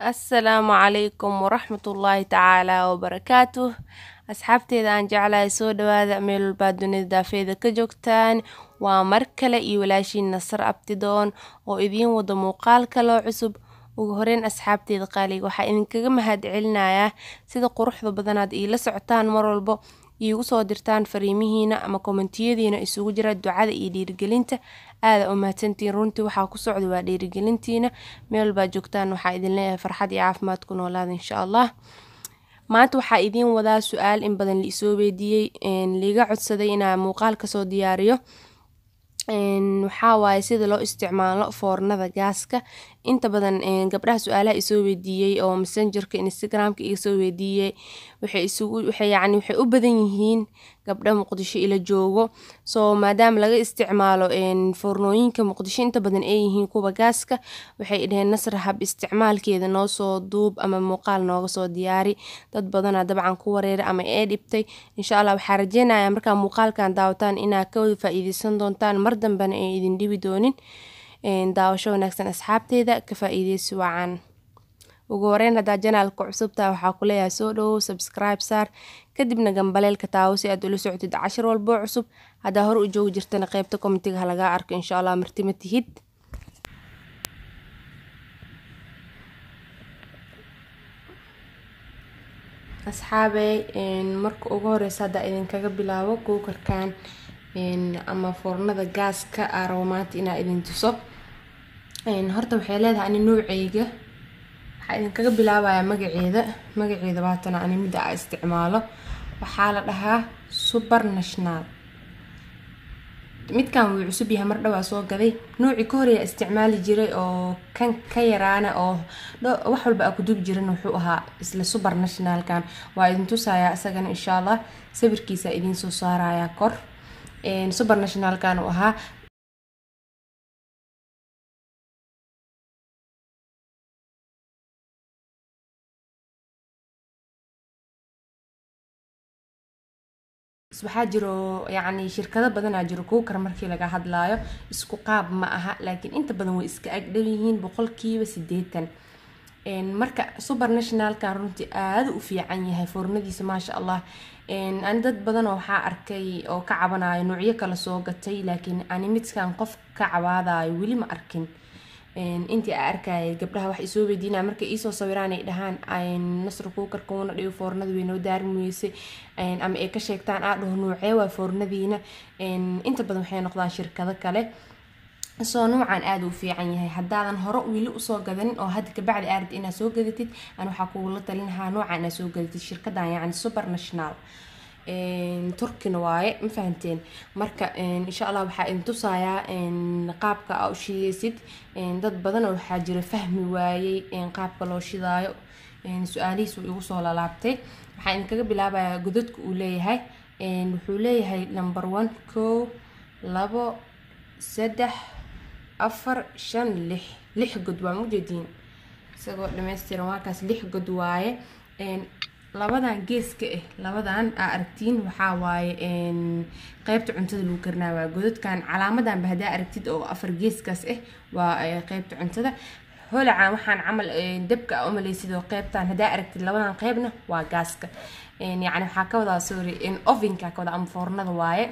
assalaamu calaykum waraxmatullaahi tacaala wabarakaatuh asxaabteeda aan jeclahay soo dhawaada meel walbaad dunida daafeeda ka joogtaan waa mar kale iyo walaashiin nasar abtidoon oo idiin wada muuqaal kaloo cusub ugu horeyn asxaabteeda qaaliga waxaa idinkaga mahad celinayaa sida quruxda badanaad iila socotaan mar walbo iigu soo dirtaan fariimihiina ama kommentiyadiina isugu jira ducada iyo dhiirigelinta aada u mahadsantiin runtii waxaa ku socda waa dhiirigelintiina meel walbaad joogtaan waxaa idin leeyahay farxad iyo caafimaad ku noolaada insha allah maanta waxaa idiin wadaa su-aal in badan laisoo weydiiyey liiga codsaday inaa muuqaal kasoo diyaariyo waxaa waaye sida loo isticmaalo foornada gaaska inta badan gabdhaha su-aalaha isoo weydiiyey oo messengerka instagramka iga soo weydiiyey waxay isugu waxay yacni waxay u badan yihiin gabdha muqdisho ila joogo soo maadaama laga isticmaalo foornooyinka muqdisho inta badan ay yihiin kuwa gaaska waxay dhaheen nasra hab isticmaalkeeda noo soo duub ama muuqaal nooga soo diyaari dad badanaa dabcan ku wareera ama ee dhibtay insha allah waxaa rajeynayaa markaa muuqaalkan daawataan inaa ka wada faa-iideysan doontaan mar dambena ay idin dhibi doonin daawasho wanaagsan asxaabteeda ka faa-iideysi wacan ugu horeyn haddaa janaalka cusubtaa waxaa ku leeyahay soo dhowow subscribe saar kadibna gambaleelka taawo si aad ula socotid cashar walboo cusub haddaa hore u joogi jirtana qeybta komitiga halagaa arko insha allah martima tihid asxaabey marka ugu horeysa haddaa idinkaga bilaabo kuukarkan ama foornada gaaska aa rabo maanta inaa idin tuso horta waxay leedahay ani nooceyga waxaa idinkaga bilaabayaa magaceeda magaceeda baatana ani midda aa isticmaalo waxaa la dhahaa super national midkan wuu cusub yahay mar dhowaa soo gaday noocii ka horeeyaa isticmaali jiray oo kan ka yaraana oo wax walba aa ku dubi jiran wuxuu ahaa isla super nationalkan waa idin tusayaa isagana insha allah sawirkiisa idiin soo saarayaa kor super nationalkan uu ahaa waxaa jiro yacni shirkado badanaa jiro kuukar markii laga hadlaayo isku qaab ma aha laakiin inta badan way iska agdhow yihiin boqolkiiba sideetan marka super nationalkan runtii aada u fiican yahay foornadiisa maasha allah ani dad badanoo waxaa arkay oo ka cabanayo noocyo kale soo gatay laakiin ani midkan qof ka cabaadayo weli ma arkin intii aa arkayay gabdhaha wax isoo weydiinaya markay iisoo sawiraan ay dhahaan nasra kuukarka uuna dhigo foornada weynoo daarin weysay ama ay ka sheegtaan aa dhaho noocee waa foornadiina inta badan waxay noqdaan shirkado kale soo nuucan aada u fiican yahay haddaadan hore wili usoo gadanin oo hadda kabacdi aarad inaad soo gadatid an waxaa kugula talinahaa nuucan inaad soo gadatid shirkadan yacni super national turkina waaye ma fahanteen marka insha allah waxaa idin tusayaa qaabka aa u shideysid dad badanoo waxaa jira fahmi waayey qaabka loo shidaayo su-aalihiis uu igu soo lalaabtay waxaa idinkaga bilaabayaa godadka uu leeyahay wuxuu leeyahay number one kow labo saddex afar shan lix lix god waa mujeediin isagoo dhameystiran waakaas lix god waaye labadan geeska ah labadan aa aragtiin waxaa waaye qeybta cuntada lagu karinaa waa godadkan calaamadanba haddaa aragtid oo afar geeskaas ah waa qeybta cuntada holacan waxaan camal dabka a umaleysid oo qeybtan haddaa aragtid labadan qeybna waa gaaska yacni waxaa ka wadaa sorry ovenka ka wadaa ama foornada waaye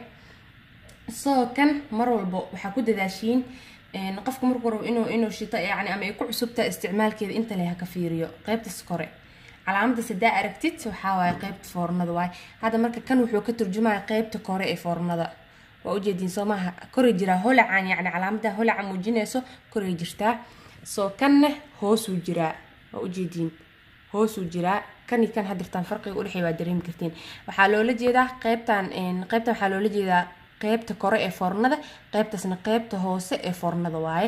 soo kan mar walbo waxaa ku dadaashiin qofka markuu rabo inuu inuu shito yani ama ay ku cusubtaa isticmaalkeeda inta leh ha ka fiiriyo qeybtas kore calaamadaas haddaa aragtid waxaa waaye qeybta foornada waaye hadda marka kan wuxuu ka turjumaya qeybta kore ee foornada waa ujeediin soo maaha koray jiraa holacan yacni calaamada holaca muujinayso koray jirtaa soo kanna hoosuu jiraa waa ujeediin hoosuu jiraa kani kan hadirtaan farqiga udhexey waa dareemi kartiin waxaa loola jeedaa qeybtan qeybtan waxaa loola jeedaa qeybta kore ee foornada qeybtaasna qeybta hoose ee foornada waaye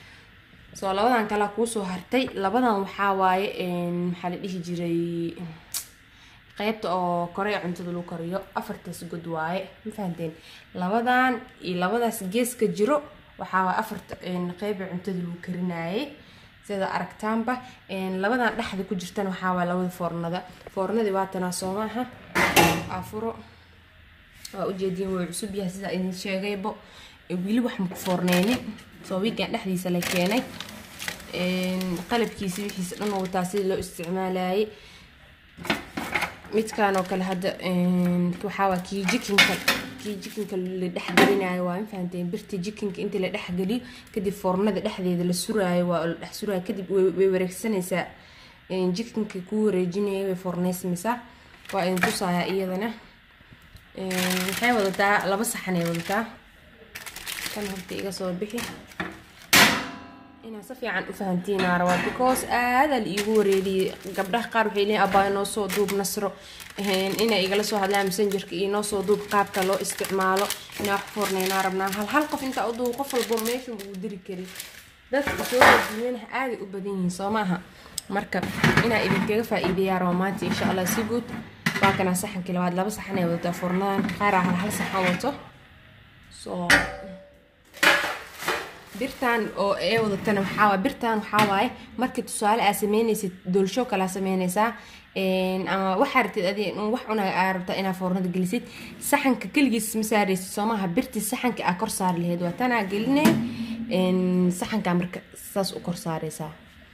soo labadan kalea kuusoo hartay labadan waxaa waaye maxaa la dhihi jiray qeybta oo kore ee cuntada lagu kariyo afartaas god waaye ma fahanteen labadan iyo labadaas geeska jiro waxaa waaye afarta qeyb ee cuntada lagu karinayay sida aragtaanba labadan dhexda ku jirtan waxaa waaye labada foornada foornadii waatanaa soo maaha afuro waa ujeediin way cusub yahay sidaa idin sheegaybo weli wax maku foorneynin soo wiigan dhexdiisa la keenay qalabkiisi wixiisa dhan wataa sida loo isticmaalayay midkaan oo kale hadda waxaawaa kii jikinka kii jikinka la dhexgelinayo waa ma fahanteen birta jikinka intii la dhexgeliyo kadib foornada dhexdeeda la suraayo waa la dhex suraayo kadib way wareegsanaysaa jikinka kuu wareejinaya way foorneysameysaa waa idin tusayaa iyadana waxay wadataa laba saxan ay wadataa kan horta iga soo bixi inaad si fiican u fahantiinaa rabaa because aadaa la iigu wareeriyey gabdhaha qaar waxay leeyihin abaa inoo soo duub nasro inay igala soo hadlaan messengerka iyo inoo soo duub qaabka loo isticmaalo inaa wax foorneynaa rabnaa hal hal qof intaa u duub qof walbo meesha uu diri kari dadka soo wajiyenaha aaday u badan yihiin soo maaha marka inaa idinkaga faa-iideeyaa raba maanta insha allah si guud waa kanaa saxankii labaad laba saxan ay wadataa foornadan qaaraa hal hal saxan wato soo birtan oo ee wadatana waxaa birtan waxaa waaye markii tusaale aa sameynaysid doolsho kalaa sameynaysaa ama waxaa rabtid adi wax cunaa aa rabtaa inaa foornada gelisid saxanka keligiis ma saaraysid soo maaha birtii saxanka aa kor saari lahayd waa tanaa geline saxankaa marka saas u kor saaraysaa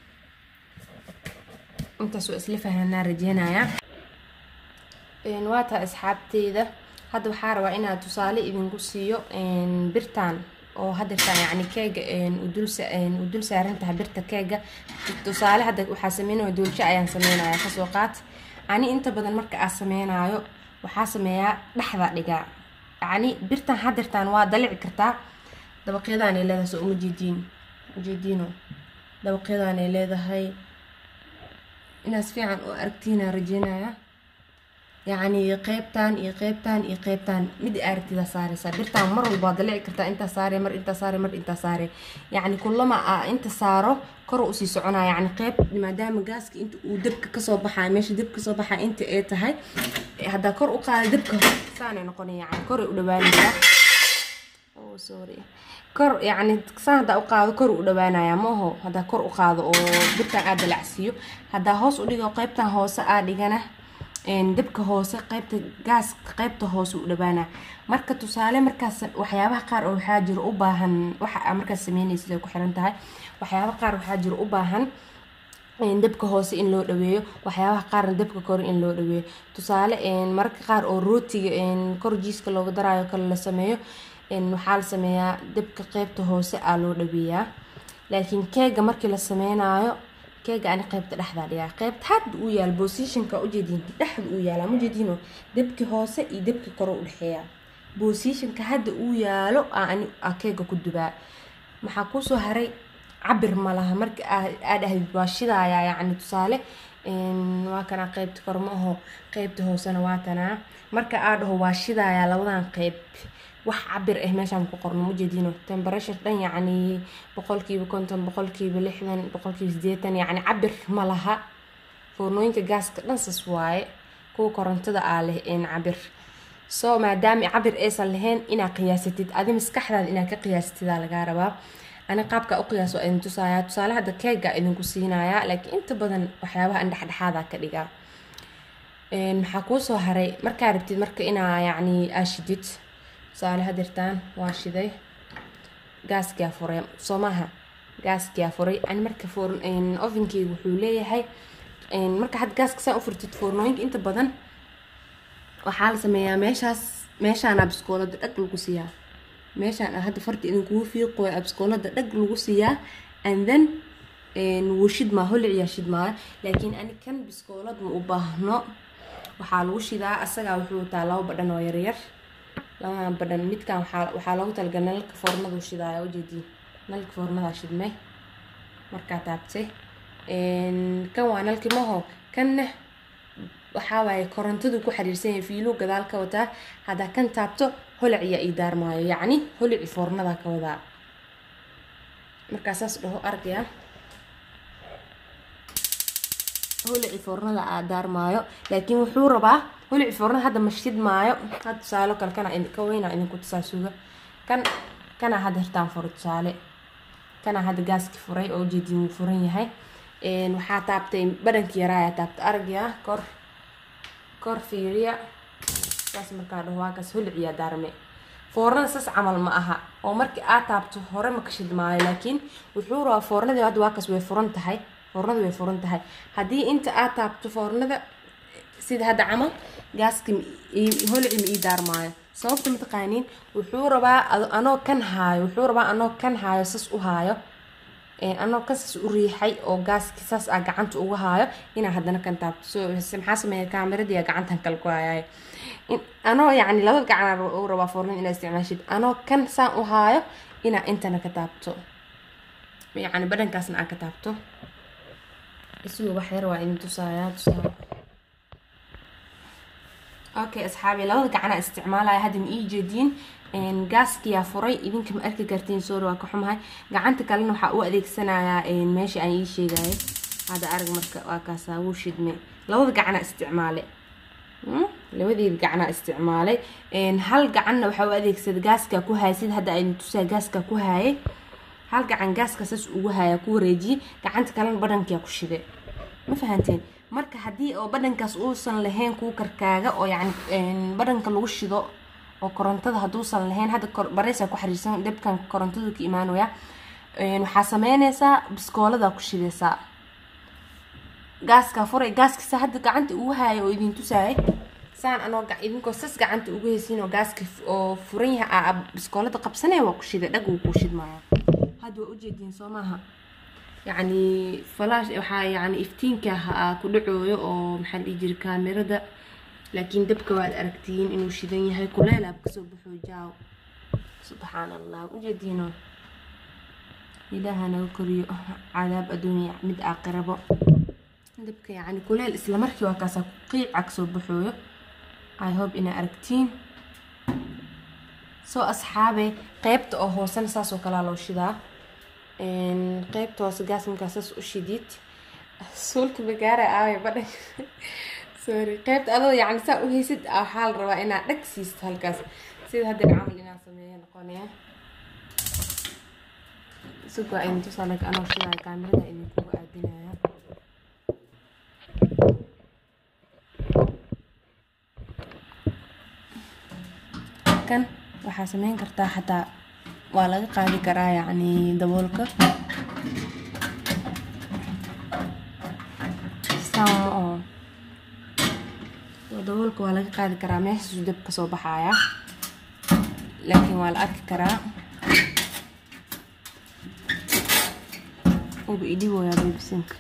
intaas waa isla fahanaa rajeynayaa waa taa asxaabteyda hadda waxaa rabaa inaa tusaale idinku siiyo birtan oo hadeertaan yani keega u dul saaran tahay birta keega tusaale hadda waxaa sameynaya doolsho ayaan sameynaya kasoo qaat ani inta badan marka aa sameynayo waxaa sameeyaa dhexda dhigaa yani birtan hadeertaan waa dalici kartaa dabaqyadanay leedahay soo uma jeediin ujeediino dabaqyadanay leedahay inaas fiican oo aragtiina rajeynaya yacni qeybtan iyo qeybtan iyo qeybtan mid aragtida saareysaa birtaan mar walba waa dalici kartaa intaa saare mar intaa saare mar intaa saare yacni kulama a inta saaro kor usii soconaa yacni qeyb maadaama gaaska inta uu dabka kasoo baxaa meesha dabka kasoo baxaa inta ay tahay haddaa kor u qaada dabka saanay noqonay yacni koray u dhawaanaysaa oh sorry kor yacni saan haddaa u qaado kor u dhawaanaya maaho haddaa kor u qaado oo birtaan aa dalacsiiyo haddaa hoos u dhigo qeybtan hoose aa dhigana dabka hoose qeybta gaaska qeybta hoose u dhawaana marka tusaale markaas waxyaabaha qaar oo waxaa jiro u baahan waxa markaas sameynaysid ay ku xiran tahay waxyaabaha qaar waxaa jiro u baahan dabka hoose in loo dhaweeyo waxyaabaha qaarna dabka kore in loo dhaweeyo tusaale mararka qaar oo rootiga kor jiiska looga daraayo kale la sameeyo waxaa la sameeyaa dabka qeybta hoose aa loo dhaweeyaa laakiin keega markii la sameynayo keega ani qeybta dhexdaa dhigaa qeybta hadda uu yaal bosishanka ujeediin dhexda uu yaala mujeediino dabki hoose iyo dabki kore udhexeeya bosishanka hadda uu yaalo ani keega ku dubaa maxaa kusoo haray cabir ma laha marka aa dhahdid waa shidaaya yacni tusaale waa kanaa qeybta kore ma aho qeybta hoosena waa tanaa marka aa dhaho waa shidaaya labadan qeyb wax cabir ah meeshaan ku qorno mujeediino temperashur dhan yacni boqolkiiba konton boqolkiiba lixdan boqolkiiba sideetan yacni cabir ma laha foornooyinka gaaska dhan sas waaye kuwa korontada aa leh een cabir soo maadaama cabir aysan lahayn inaad qiyaasatid adi maskaxdaada inaad ka qiyaasatidaa lagaa rabaa ani qaabka u qiyaas waa idin tusaaya tusaale hadda keega idinku siinayaa laakiin inta badan waxyaabaha an dhexdhexaada ka dhigaa maxaa kuusoo haray markaa rabtid marka inaa yacni aashidid tusaale hadirtaan waa shiday gaaskia furay soo maaha gaaskia furay ani marka ovenkeyga wuxuu leeyahay marka had gaaska saa u furtid foornooyinka inta badan waxaa la sameeyaa meeshaas meeshaana biskoolada dhag lagu siiyaa meeshaan hadda farta idinkugu fiiqooya biskoolada dhag lagu siiyaa and then wuu shidmaa holiciyaa shidmaa laakiin ani kan biskoolad ma u baahno waxaa lagu shidaa asagaa wuxuu wataa laba badhan oo yaryar labadan badhan midkan waxaa loogu talagalay nalka foornadu shidaaya ujeediin nalka foornadaa shidmay markaa taabtay kan waa nalki maho kanna waxaa waaye korontadu ku xiriirsan yahay fiiluu gadaal ka wataa haddaa kan taabto holaciyaa ii daarmaayo yacni holici foornadaa ka wadaa markaa saas dhaho argaya holici foornada aa daarmaayo laakiin wuxuu rabaa holici foornada hadda ma shidmaayo had tusaalo kale kana ka weynaa idinku tusaasuga kan kana hadda hirtaan furo tusaale kana hadda gaaski furay oo ujeedin wuu furan yahay waxaa taabtay badhanki yaraayaa taabtay aragya kor kor fiiriya saas markaa dhaho waa kaas holiciyaa daarme foornada saas camal ma aha oo markii aad taabto hore ma ka shidmaayo laakiin wuxuu rabaa foornadii hadda waa kas way furan tahay foornada way furan tahay haddii inta aad taabto foornada sida hadda camal gaaska holci ma ii daarmaayo sababta mataqaaniin wuxuu rabaa anoo kan haayo wuxuu rabaa anoo kan haayo sas u haayo anoo kan sas u riixay oo gaaski saas aa gacanta uga haayo inaa haddana kan taabto so maxaa sameeya kaamiradiiya gacantan kale ku hayaay anoo yacni labada gacan u rabaa foornada inaa isticmaashid anoo kan saan u haayo inaa intana ka taabto yacni badhankaasna aa ka taabto isugu wax yar waa idin tusaaya tusaaya okay asxaabi labada gacanaa isticmaalaya hadda ma ii jeediin gaaskiyaa furay idinka ma arki kartiin sorry waa ka xumahay gacanta kalena waxaa u adeegsanayaa meesha aan ii sheegayay hadda arag marka waa kaasaa wuu shidme labada gacanaa isticmaale labadeeda gacanaa isticmaalay hal gacanna waxaa u adeegsada gaaskaa ku haaya sida hadda aydin tusaa gaaskaa ku haayay hal gacan gaaska saas ugu haaya ku wareejiyey gacanta kalena badhankiyaa ku shide ma fahanteen marka haddii oo badhankaas uusan lahayn kuu karkaaga oo yacni badhanka lagu shido oo korontada hadduusan lahayn hadda bareysaa ku xariirsan dabkan korontadu ka imaanaya waxaa sameynaysaa biskooladaa ku shidaysaa gaaskaa furay gaaskasa hadda gacanta ugu haaya oo idin tusaayay saan anoo idinkoo sas gacanta ugu haysiin oo gaaska oo furan yahay aa biskoolada qabsanaya waa ku shida dhag wuu kuu shidmaya hadda waa ujeediin soo maaha yacni falash waxaa yacni iftiinka aa ku dhacooyo oo maxaa dhihi jira kaamirada laakiin dabka waad aragtiin inuu shidan yahay kuleelaab kasoo baxoo jaaw subxaan allah ujeediino ilaaha naga koriyo cadaab adduunya mid aakhirabo dabka yacni kuleel isla markii waa kaasaa qiica kasoo baxooyo i hope inaa aragtiin soo asxaabe qeybta oo hoosena saasoo kalaa loo shidaa qeybta hoose gaas markaa saas u shidid suulka magaara aaway badhan sorry qeybta adoo yacni saa u haysid waxaa la rabaa inaad dhag siisto halkaas sida hadda camal inaan sameeyo noqonaya isagoo idin tusaale anoo shidaayo kaamirada idinkugu aadinaya kan waxaa sameyn kartaa xataa waa laga qaadi karaa yacni daboolka saama oo daboolka waa laga qaadi karaa meeshaasu dab kasoo baxaaya laakiin waa la arki karaa uba idhigoyaa bebisinka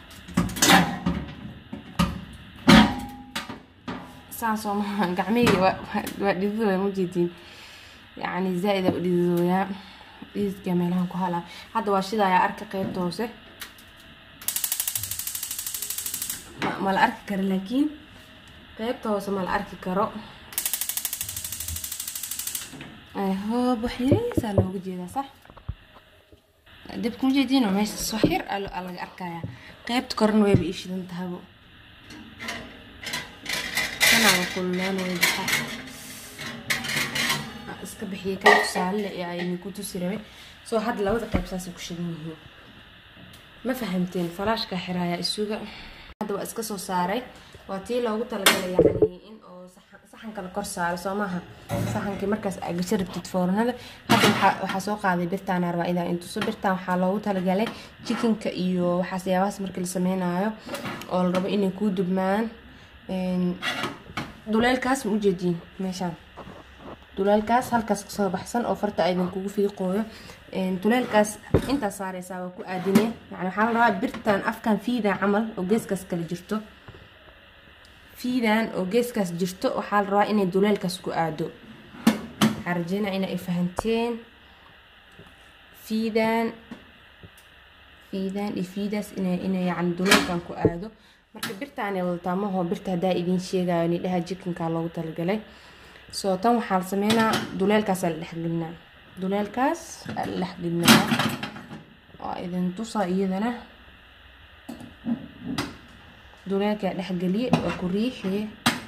saasoo maha gacmihii waa dhididooya majeediin yacni zaa-ida u dhididooyaa dhididka meelahan ku halaa hadda waa shidayaa arka qeybta hoose ma la arki karo laakiin qeybta hoose ma la arki karo hoob wax yariisaa looga jeedaa sax dabka majeediino meeshaas wax yar aa laga arkayaa qeybta korena wayba ii shidan tahabo kanaaga kululaanaya baxa iska bixiyay kan tusaale ee ayni ku tusi rabay soo hadda labada qeyb saasay ku shidan yihiin ma fahamteen falaashka xiraaya isuga hadda waa iska soo saaray waa tii loogu talagalay yacni in oo saxanka la kor saaro soo maaha saxankii markaas aa gasho rabtid foornada hadda waxaa waxaa soo qaaday birtaan arbaa inaa intuso birtaan waxaa loogu talagalay jikinka iyo waxaas yaabahaas markii la sameynaayo oo la rabo inay kuu dubmaan duleelkaas ma ujeediin meeshaan duleelkaas halkaas kasoo baxsan oo farta aydan kugu fiiqooyo duleelkaas intaas saareysaa waa ku aadinee yani waxaa la rabaa birtan afkan fiidan camal oo geeskaas kale jirto fiidan oo geeskaas jirto waxaa la rabaa inay duleelkaas ku aado waxaa rajeynaa ina ay fahanteen fiidan fiidan iyo fiidaas ina ina yacni duleelkan ku aado marka birtaanay wadataa maho birta haddaa idiin sheegayo nidhaha jikinkaa loogu talagalay soo tan waxaa la sameynaa duleelkaas aa la dhexgelinaa duleelkaas aa la dhexgelinaa waa idin tusaa iyadana duleelkaa dhexgeliye waa ku riixiye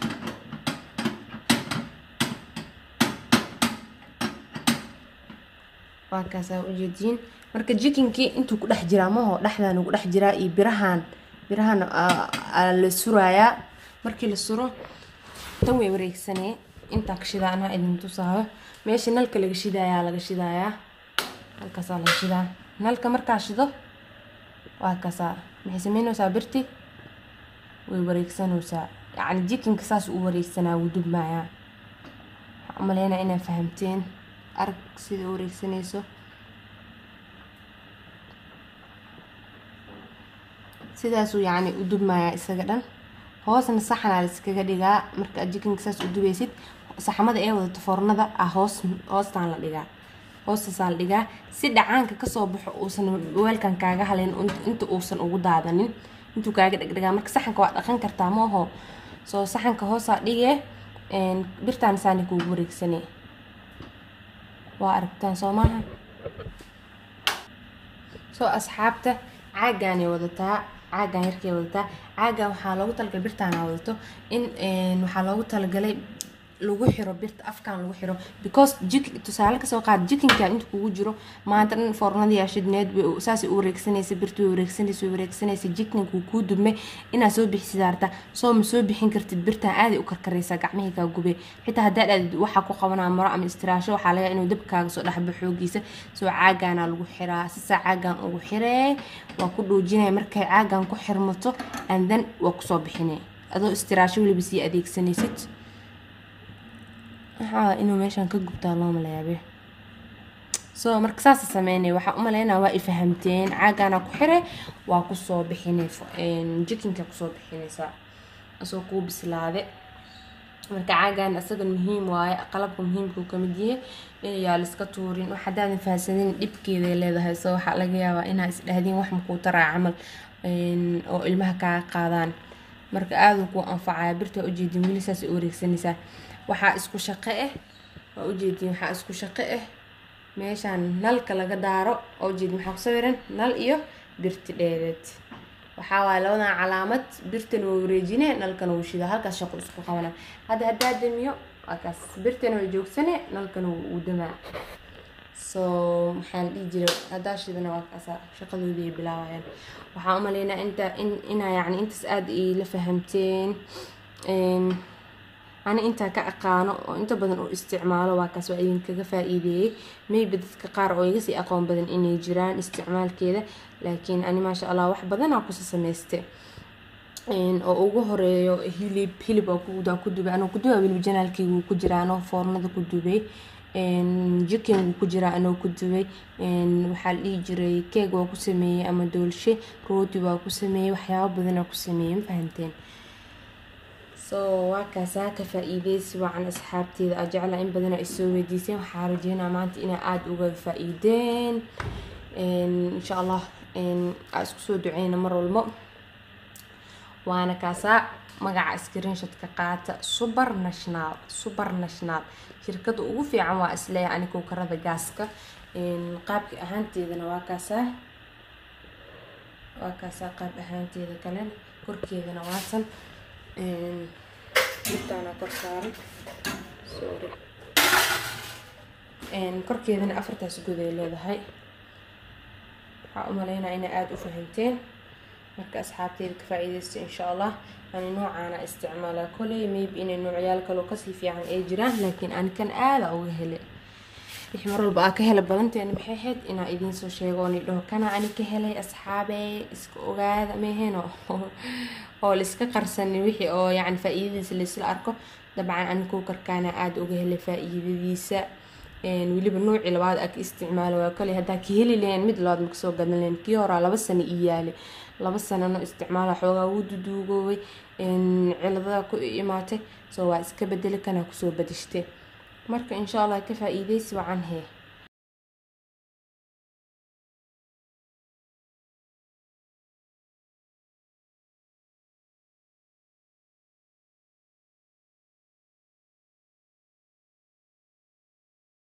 waa kaasaa ujeediin marka jikinkii intuu ku dhex jiraa maho dhexdan ugu dhex jiraa iyo birahan birahan la suraayaa markii la suro tan way wareegsanee intaa ka shidaa anaa idin tusaayo meesha nalka laga shidayaa laga shidayaa halkaasaa la shidaa nalka markaa shido waa kaasaa maxay sameynaysaa birti way wareegsanaysaa yacni jikinka saas u wareegsanaa wuu dubmaayaa waxaan umaleynaa inaa fahamteen arag sida u wareegsanayso sidaasuu yacni u dubmayaa isaga dhan hoosna saxanaa la iskaga dhigaa marka aad jikinka saas u dubaysid saxamada ee wadato foornada ah hoos hoostaan la dhigaa hoostaasaa la dhigaa si dhacaanka kasoo baxo uusan weelkan kaaga halayn inta uusan ugu daadanin intuu kaaga dhegdhegaa marka saxanka waa dhaqan kartaa ma aho soo saxanka hoosaa dhigee birtaan saani kuugu wareegsane waa aragtaan soo maaha soo asxaabta caagaanay wadataa caagaan yarkay wadataa caagan waxaa loogu talagalay birtaana wadato in waxaa loogu talagalay lagu xiro birta afkan lagu xiro because jik tusaale kasoo qaad jikinkan inta kugu jiro maanta dhan foornada yaashidneed saasay u wareegsanaysa birta way wareegsanaysa way wareegsanaysa jikinkuu kuu dubme inaad soo bixi sidaarta soo ma soo bixin kartid birtan aaday u karkaraysaa gacmihii kaa gube xitaa haddaad aadid waxaa ku qabanaa maro ama istiraasho waxaa laga inuu dabkaaga soo dhexba xoogiisa soo caagaana lagu xiraa sisaa caagan ugu xiree waa ku dhoojinaya markay caagan ku xirmato and then waa kusoo bixine adoo istiraasho weliba sii adeegsanaysid waxaa inuu meeshaan ka gubtaa loo maleyaabe so marka saasa sameynaya waxaa umaleynaa waa ifahamteen caagaana ku xire waa kusoo bixinay jikinka kusoo bixinaysaa asoo kuu bislaade marka caagan isaga muhiim waaye qalabka muhiimkuu kamid yahay inayaa liska tuurin wax haddaadan fahansanin dhibkeeday leedahay so waxaa laga yaabaa inaa isdhahdiin wax makuu taraa camal oo ilmaha kaa qaadaan marka aaduu kuu anfacaya birta waa ujeedin weli saasay u wareegsanaysaa waxaa isku shaqo ah waa ujeediin waxaa isku shaqo ah meeshaan nalka laga daaro oo ujeedin waxaa ku sawiran nal iyo birti dheereed waxaa waaye labadan calaamad birtana waa wareejine nalkana wuu shidaa halkaas shaqo isku qabana hadda haddaa damiyo waa kaas birtana way joogsane nalkana wuu damaa so maxaa la dhihi jiray haddaa shidana waa kaasa shaqadoodii ay bilaabayaan waxaa umaleynaa inta in inaa yacni intaas aada iila fahamteen ani intaa ka aqaano oo inta badan u isticmaalo waa kaas waa idinkaga faa-iideeyey maybe dadka qaar oo iga sii aqoon badan inay jiraan isticmaalkeeda laakiin ani maasha allah wax badanaa kusa sameyste oo ugu horeeyo hilib hilib oo kudaa ku dubay anoo kuduba weliba janaalkeygu ku jiraa anoo foornada ku dubay jikin wuu ku jiraa anoo ku dubay waxaa la dhihi jiray keeg waa ku sameeyey ama doolshe rooti waa ku sameeyey waxyaabo badanaa ku sameeyey ma fahanteen so waa kaasaa ka faa-iideysi wacan asxaabteeda aa jeclaa in badana ay soo weydiiseen waxaa rajeynaa maanta inaa aada uga faa-iideen insha allah aa isku soo duceyna mar walbo waana kaasaa magaca screenshot-ka qaata super national super national shirkada ugu fiican waa isleeya ani kowkarada gaaska qaabka ahaanteedana waa kaasaa waa kaasaa qaab ahaanteeda kalena korkeedana waatan birtaana kor saaran sorry korkeedana afartaas good ay leedahay waxaa umaleynaa inay aada u fahamteen marka asxaabteeda ka faa-iideysta insha allah ani noocaana isticmaalaa koley maybe inay noocyaal kaloo kasii fiican ay jiraan laakiin ani kan aada uga hele wixii mar walba aa ka hela badanteena maxay ahayd inaa idiinsoo sheego oo nidhaho kana ani ka helay asxaabey iska ogaada meeheno oo laiska qarsanin wixii oo yacni faa-iidadiisa laisla arko dabcan ani kuukarkaana aada uga helay faa-iidadiisa weliba noocii labaad aa ka isticmaalo waa kale haddaa ka heli lahayn mid labaad maka soo gadan lahayn kii horaa laba sano ii yaalay laba sanano isticmaala xoogaa wuu duduugoobay ciladadaa ku imaatay soo waa iska bedeli kanaa kusoo badashte marka insha allah ka faa-iideysi wacan hee